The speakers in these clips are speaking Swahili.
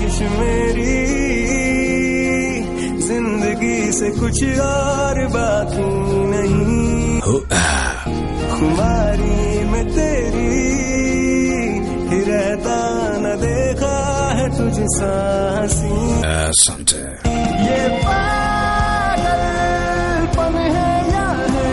ख्वाहिश मेरी जिंदगी से कुछ और बाकी नहीं Hu- ah. खुमारी में तेरी ही रहता न देखा है तुझ सासी Asante. ये पागलपन है या है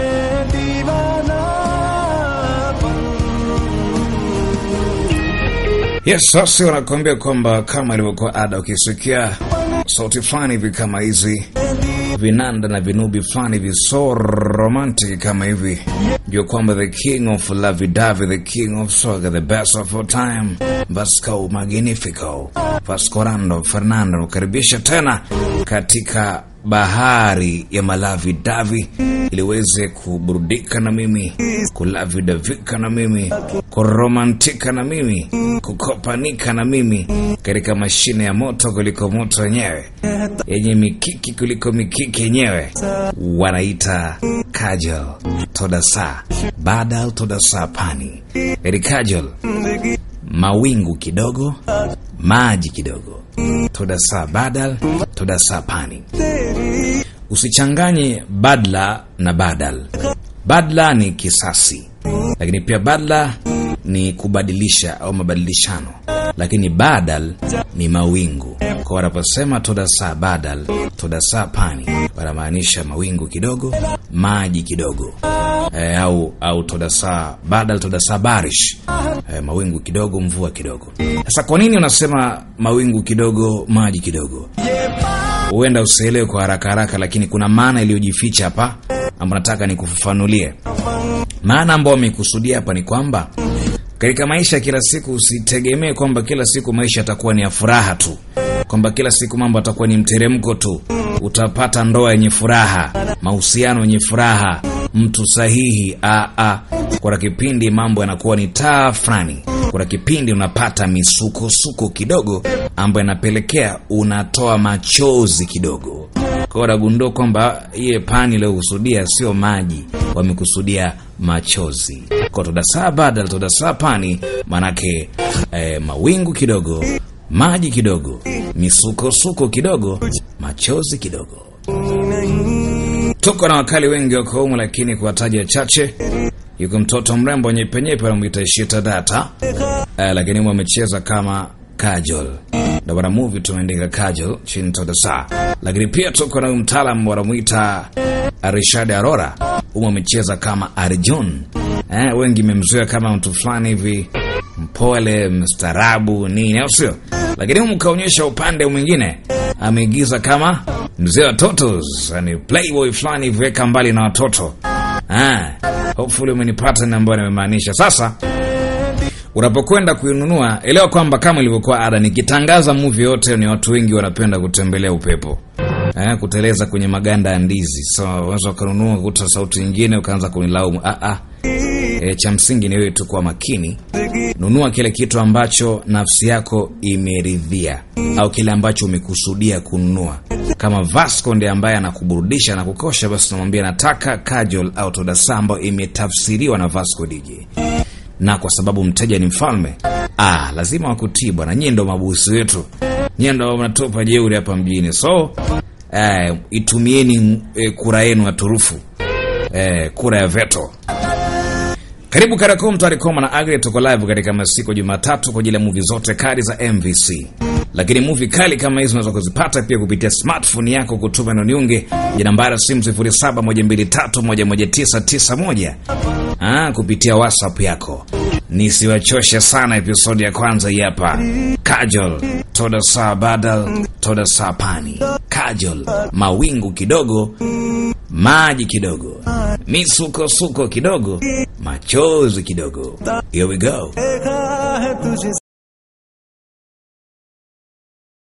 दीवानापन Yes, sasa wanakuambia kwamba kama ilivyokuwa ada, ukisikia sauti fulani hivi kama hizi vinanda na vinubi fulani hivi so romantic kama hivi, jua kwamba the king of lovey dovey, the king of soga, the best of all time, Vasco Magnifico, Vascorando Fernando, ukaribisha tena katika bahari ya malavi davi ili uweze kuburudika na mimi kulavidavika na mimi kuromantika na mimi kukopanika na mimi katika mashine ya moto kuliko moto wenyewe yenye mikiki kuliko mikiki yenyewe wanaita kajol todasa badal todasa pani yani kajol mawingu kidogo maji kidogo todasa badal todasa pani usichanganye badla na badal badla ni kisasi lakini pia badla ni kubadilisha au mabadilishano lakini badal ni mawingu kwa wanaposema todasa badal todasa pani wanamaanisha mawingu kidogo maji kidogo e, au au todasa badal todasa barish e, mawingu kidogo mvua kidogo sasa kwa nini unasema mawingu kidogo maji kidogo huenda usielewe kwa haraka haraka lakini kuna maana iliyojificha hapa ambayo nataka nikufafanulie maana ambayo amekusudia hapa ni kwamba katika maisha ya kila siku usitegemee kwamba kila siku maisha yatakuwa ni ya furaha tu kwamba kila siku mambo yatakuwa ni mteremko tu utapata ndoa yenye furaha mahusiano yenye furaha mtu sahihi a a kuna kipindi mambo yanakuwa ni taa fulani kuna kipindi unapata misukosuko kidogo ambayo inapelekea unatoa machozi kidogo kwa unagundua kwamba iye pani iliyokusudia sio maji wamekusudia machozi kwa todasaa badal todasaa pani manake eh, mawingu kidogo maji kidogo misukosuko kidogo machozi kidogo tuko na wakali wengi wako humu lakini kuwataja chache yuko mtoto mrembo nyepenyepe anamwita ishita data eh, lakini humu amecheza kama kajol ndo bwana movie tumeandika kajol chini todasa lakini pia tuko na huyu mtaalam wanamwita rishad arora humu amecheza kama arjun eh, wengi memzoea kama mtu fulani hivi mpole mstarabu nini au sio lakini humu kaonyesha upande mwingine ameigiza kama mzee wa totos yani playboy fulani hivi weka mbali na watoto ah, hopefully umenipata ni ambayo nimemaanisha sasa unapokwenda kuinunua elewa kwamba kama ilivyokuwa ada nikitangaza muvi yote ni watu wengi wanapenda kutembelea upepo eh, kuteleza kwenye maganda ya ndizi so unaweza ukanunua kuta sauti nyingine ukaanza kunilaumu ah, ah. E, cha msingi ni wewe tu kuwa makini nunua kile kitu ambacho nafsi yako imeridhia au kile ambacho umekusudia kununua kama vasco ndiye ambaye anakuburudisha na kukosha basi unamwambia nataka kajol au todasa ambayo imetafsiriwa na vasco dj na kwa sababu mteja ni mfalme ah, lazima wakutii bwana nyie ndo mabusi wetu nyie ndo mnatupa jeuri hapa mjini so eh, itumieni eh, kura yenu ya turufu eh, kura ya veto karibu Karakum Tarikoma na Agri, tuko live katika masiku Jumatatu kwa ajili ya movie zote kali za MVC. Lakini movie kali kama hizo unaweza kuzipata pia kupitia smartphone yako kutuma na niunge ya nambari ya simu 0712311991 ah, kupitia WhatsApp yako. Nisiwachoshe sana, episodi ya kwanza hii hapa. Kajol toda saa badal toda saa pani. Kajol mawingu kidogo, maji kidogo, misukosuko kidogo, machozi kidogo. Here we go. देखा है तुझे